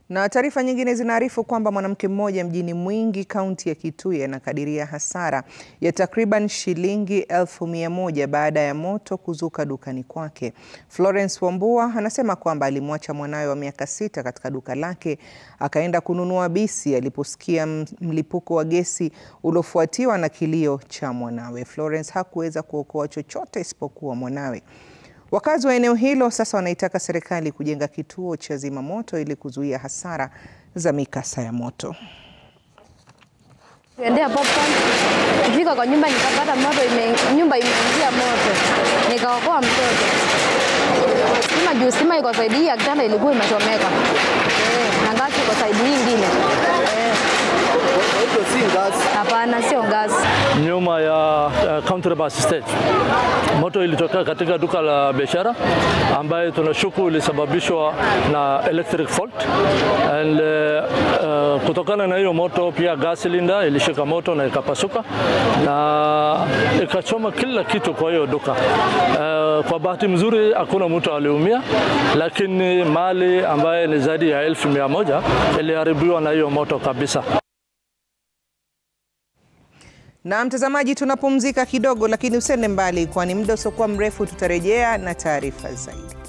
Na taarifa nyingine zinaarifu kwamba mwanamke mmoja mjini Mwingi, kaunti ya Kitui anakadiria hasara ya takriban shilingi elfu mia moja baada ya moto kuzuka dukani kwake. Florence Wambua anasema kwamba alimwacha mwanawe wa miaka sita katika duka lake akaenda kununua bisi aliposikia mlipuko wa gesi uliofuatiwa na kilio cha mwanawe. Florence hakuweza kuokoa chochote isipokuwa mwanawe. Wakazi wa eneo hilo sasa wanaitaka serikali kujenga kituo cha zimamoto ili kuzuia hasara za mikasa ya moto. Tuendea popcorn. Kufika kwa nyumba nikapata moto ime, nyumba imeingia moto. Nikaokoa mtoto. Stima juu stima iko saidi hii ya kitanda ilikuwa imechomeka. Eh, na ngazi iko saidi hii ingine. Eh. Hapana, sio ngazi. nyuma ya uh, Country Bus Stage. Moto ilitokea katika duka la biashara ambayo tunashuku ilisababishwa na electric fault and uh, uh, kutokana na hiyo moto pia gas cylinder ilishika moto na ikapasuka na ikachoma kila kitu kwa hiyo duka. Uh, kwa bahati mzuri hakuna mtu aliumia, lakini mali ambaye ni zaidi ya elfu mia moja iliharibiwa na hiyo moto kabisa. Na mtazamaji, tunapumzika kidogo, lakini usende mbali, kwani muda usiokuwa mrefu tutarejea na taarifa zaidi.